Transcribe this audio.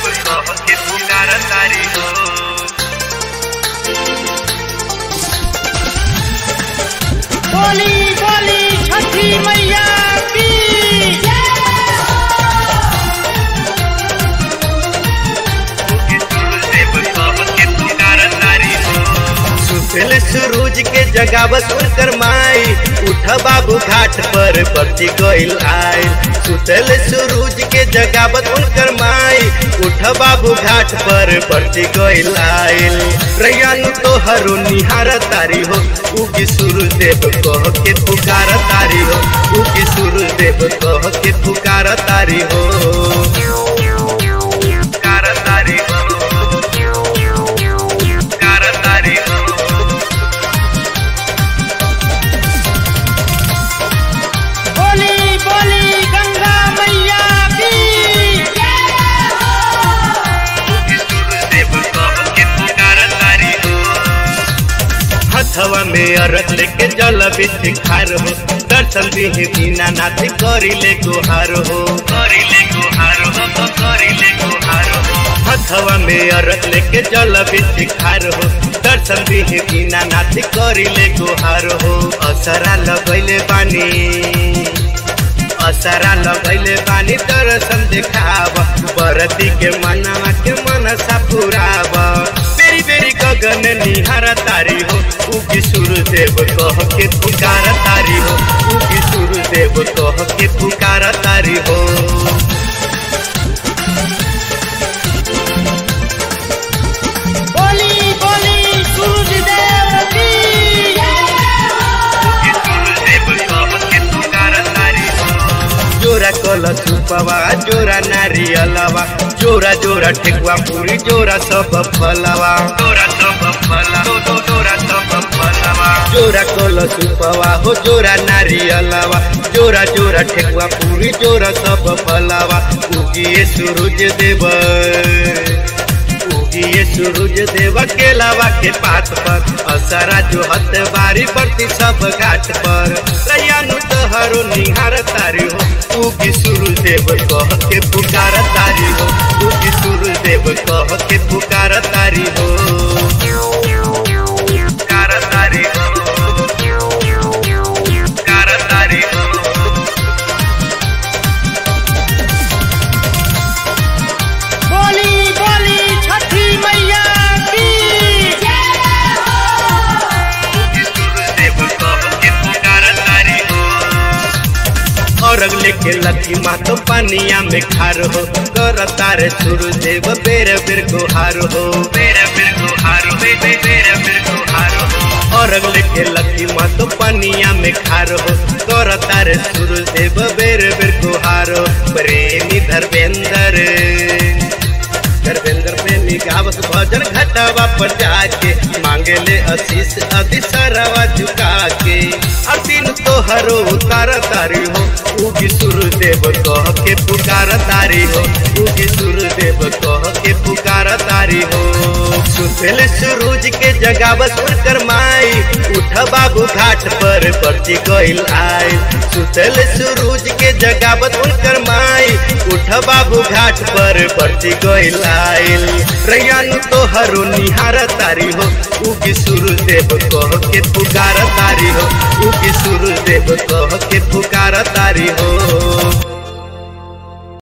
कह के पुकार तारी हो बोली बोली छठी मैया की सुतल सूरज के जगावत उनकर माई उठ बाबू घाट पर बरती गइल आइल सुतल सूरज के जगावत उनकर माई उठ बाबू घाट पर बरती गइल आइल रैयन तोहरो निहार तारी हो उगी सूरज देव कह के पुकार तारी हो उगी सूरज देव कह के पुकार तारी हो पुकार तारी हो पुकार तारी हो बोली बोली गंगा मैया की हथवा में अरग लेके जल बिच खार हो दर्शन दिहे बिना नाथ करी ले गुहार हो करी ले गुहार हो करी ले गुहार हो हथवा में अरग लेके जल बिच खार हो दर्शन दिहे बिना नाथ करी ले गुहार हो असरा लगैले बानी असरा लगैले बानी दर्शन देखाब बरती के मनवा के मनसा पुराब बेरी बेरी गगन निहार तारी हो उगी सूर्यदेव कह के पुकार तारी हो उगी सूर्यदेव कह के पुकार तारी हो बोली बोली सूरज देव की जोरा कल सुपवा जोरा नारियलवा जोरा जोरा ठेकुआ पूरी जोरा सब फलवा जोरा सब फला जोरा सब फलवा जोरा कल सुपवा हो जोरा नारियलवा जोरा जोरा ठेकुआ पूरी जोरा सब फलवा उगिए सूरज देव उगिए सूरज देव के लावा के पात पर असरा जो हत बारी पड़ती सब घाट पर रैयानु तोहरो निहार तारी हो उगी सूरज देव कह के पुकार तारी हो उगी सूरज देव कह के पुकार तारी हो पुकार तारी हो पुकार तारी हो बोली बोली छठी मैया की औरग लेके लकी माँ तो पानिया में खार हो कर तारे सुरु देव बेर बेर गुहार हो बेर बेर गुहार हो बेर बेर गुहार हो औरग लेके लकी माँ तो पानिया में खार हो कर तारे सुरु देव बेर बेर गुहार हो प्रेमी धर्मेंद्र धर्मेंद्र प्रेमी गावत भजन घटावा पर जाके मांगे ले आशीष अति सरवा झुका के असीन तोहरो उतार तारी हो उगी सूर्यदेव कह के पुकार तारी हो उगी सूर्यदेव कह के पुकार तारी हो सुतल सूरज के जगावत उनकर माई उठ बाबू घाट पर पर्ची गइल आई सुतल सूरज के जगावत उनकर माई उठ बाबू घाट पर पर्ची गइल आइल रैयानु तोहरो निहार तारी हो उगी सूर्यदेव कह के पुकार तारी हो उगी सूर्यदेव कह के पुकार तारी हो